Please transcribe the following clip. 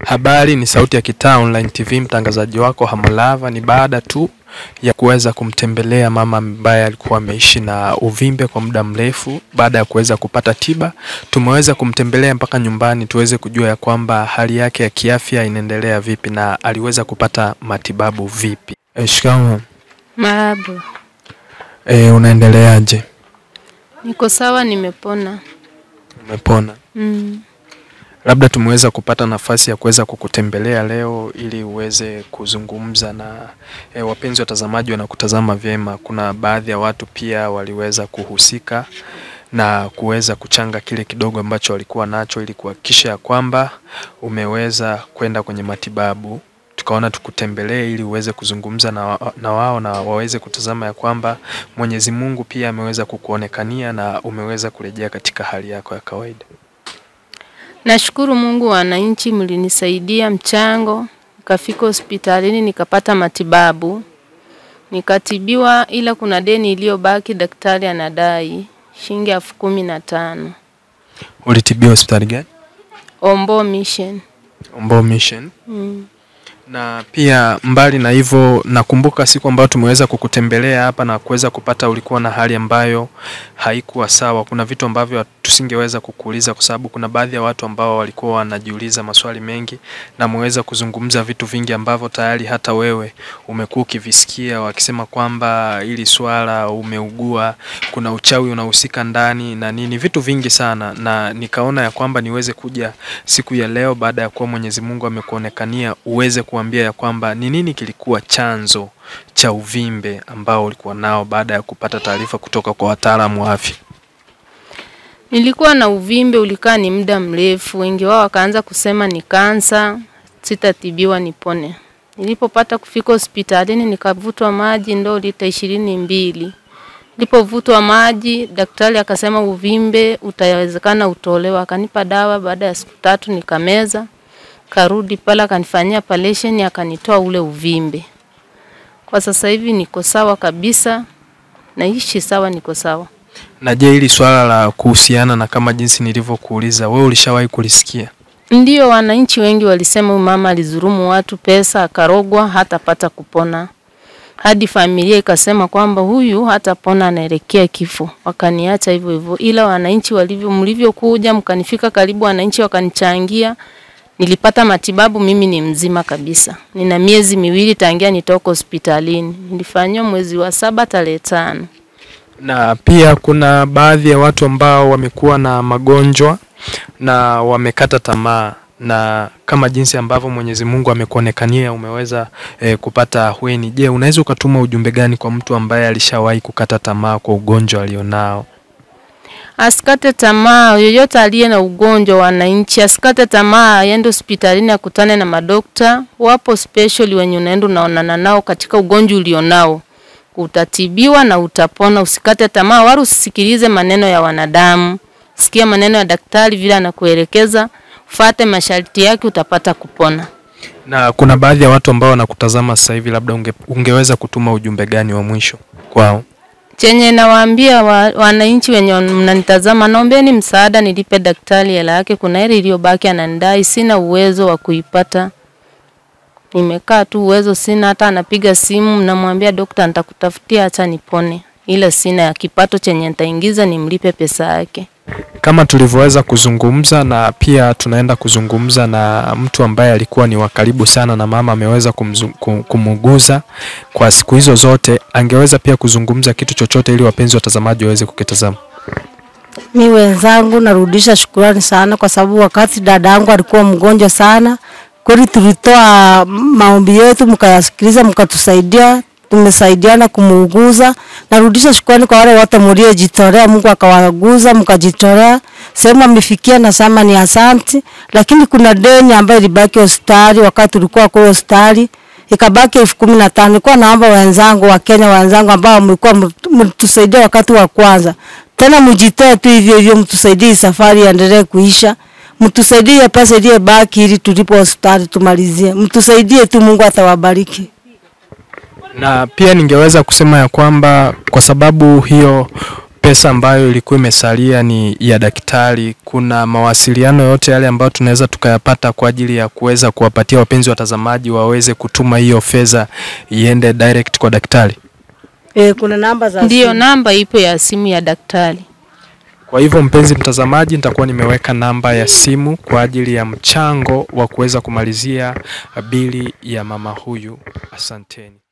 Habari ni Sauti ya Kitaa Online TV, mtangazaji wako Hamulava. Ni baada tu ya kuweza kumtembelea mama ambaye alikuwa ameishi na uvimbe kwa muda mrefu. Baada ya kuweza kupata tiba, tumeweza kumtembelea mpaka nyumbani tuweze kujua ya kwamba hali yake ya kiafya inaendelea vipi na aliweza kupata matibabu vipi. E, shikamoo. Marahaba. E, unaendeleaje? Niko sawa, nimepona. Umepona? Mm. Labda tumeweza kupata nafasi ya kuweza kukutembelea leo ili uweze kuzungumza na e, wapenzi watazamaji wanakutazama vyema. Kuna baadhi ya watu pia waliweza kuhusika na kuweza kuchanga kile kidogo ambacho walikuwa nacho ili kuhakikisha ya kwamba umeweza kwenda kwenye matibabu. Tukaona tukutembelee ili uweze kuzungumza na, wa- na wao na waweze kutazama ya kwamba Mwenyezi Mungu pia ameweza kukuonekania na umeweza kurejea katika hali yako ya kawaida. Nashukuru Mungu, wananchi mlinisaidia mchango, nikafika hospitalini nikapata matibabu, nikatibiwa, ila kuna deni iliyobaki, daktari anadai shilingi elfu kumi na tano. Ulitibiwa hospitali gani? Ombo Mission. Ombo Mission. Mm. Na pia mbali na hivyo, nakumbuka siku ambayo tumeweza kukutembelea hapa na kuweza kupata, ulikuwa na hali ambayo haikuwa sawa. Kuna vitu ambavyo tusingeweza kukuuliza kwa sababu kuna baadhi ya watu ambao walikuwa wanajiuliza maswali mengi, na mweza kuzungumza vitu vingi ambavyo tayari hata wewe umekuwa ukivisikia, wakisema kwamba hili swala umeugua, kuna uchawi unahusika ndani na nini, vitu vingi sana, na nikaona ya kwamba niweze kuja siku ya leo baada ya kuwa Mwenyezi Mungu amekuonekania uweze kuambia ya kwamba ni nini kilikuwa chanzo cha uvimbe ambao ulikuwa nao baada ya kupata taarifa kutoka kwa wataalamu wa afya. Nilikuwa na uvimbe ulikaa ni muda mrefu, wengi wao wakaanza kusema ni kansa, sitatibiwa nipone. Nilipopata kufika hospitalini nikavutwa maji ndoo lita ishirini mbili. Nilipovutwa maji, daktari akasema uvimbe utawezekana utolewa, akanipa dawa. Baada ya siku tatu nikameza, karudi pale akanifanyia palation, akanitoa ule uvimbe. Kwa sasa hivi niko sawa kabisa, naishi sawa, niko sawa. Na je, hili swala la kuhusiana na kama jinsi nilivyokuuliza, wewe ulishawahi kulisikia? Ndio, wananchi wengi walisema huyu mama alizurumu watu pesa, akarogwa, hatapata kupona. Hadi familia ikasema kwamba huyu hatapona, anaelekea kifo. Wakaniacha hivyo hivyo, ila wananchi walivyo, mlivyokuja mkanifika karibu, wananchi wakanichangia, nilipata matibabu. Mimi ni mzima kabisa, nina miezi miwili tangia nitoka hospitalini. Nilifanyiwa mwezi wa saba tarehe tano. Na pia kuna baadhi ya watu ambao wamekuwa na magonjwa na wamekata tamaa na kama jinsi ambavyo Mwenyezi Mungu amekuonekania umeweza eh, kupata ahueni. Je, unaweza ukatuma ujumbe gani kwa mtu ambaye alishawahi kukata tamaa kwa ugonjwa alionao? Asikate tamaa, yoyote aliye na ugonjwa, wananchi asikate tamaa, aende hospitalini akutane na madokta. Wapo special wenye unaenda unaonana nao katika ugonjwa ulionao, utatibiwa na utapona. Usikate tamaa, wala usisikilize maneno ya wanadamu. Sikia maneno ya daktari vile anakuelekeza, fuate masharti yake, utapata kupona. Na kuna baadhi ya watu ambao wanakutazama sasa hivi, labda unge, ungeweza kutuma ujumbe gani wa mwisho kwao? Chenye nawaambia wa, wananchi wenye mnanitazama, naombeni msaada nilipe daktari hela yake. Kuna hela iliyobaki ananidai, sina uwezo wa kuipata. Nimekaa tu, uwezo sina, hata anapiga simu, namwambia dokta, nitakutafutia acha nipone, ila sina ya kipato chenye nitaingiza nimlipe pesa yake. Kama tulivyoweza kuzungumza na pia tunaenda kuzungumza na mtu ambaye alikuwa ni wa karibu sana na mama, ameweza kumzu- kum- kumuguza kwa siku hizo zote, angeweza pia kuzungumza kitu chochote ili wapenzi watazamaji waweze kukitazama. Mi wenzangu narudisha shukurani sana kwa sababu wakati dada yangu alikuwa mgonjwa sana, kweli tulitoa maombi yetu mkayasikiliza, mkatusaidia, tumesaidiana kumuuguza. Narudisha shukrani kwa wale wote mliojitolea, Mungu akawaguza mkajitolea. Sehemu amefikia nasema ni asanti, lakini kuna deni ambayo ilibaki hospitali wakati tulikuwa kule hospitali ikabaki elfu kumi na tano. Nilikuwa naomba wenzangu wa Kenya wenzangu ambao mlikuwa mtusaidia wakati wa kwanza, tena mjitoe tu hivyo hivyo, mtusaidie hii safari iendelee kuisha, mtusaidie hiyo pesa iliyobaki ili tulipo hospitali tumalizie, mtusaidie tu, Mungu atawabariki. Na pia ningeweza kusema ya kwamba kwa sababu hiyo pesa ambayo ilikuwa imesalia ni ya daktari, kuna mawasiliano yote yale ambayo tunaweza tukayapata kwa ajili ya kuweza kuwapatia wapenzi watazamaji waweze kutuma hiyo fedha iende direct kwa daktari? E, kuna namba za Ndiyo, simu. namba ipo ya simu ya daktari. Kwa hivyo mpenzi mtazamaji, nitakuwa nimeweka namba ya simu kwa ajili ya mchango wa kuweza kumalizia bili ya mama huyu. Asanteni.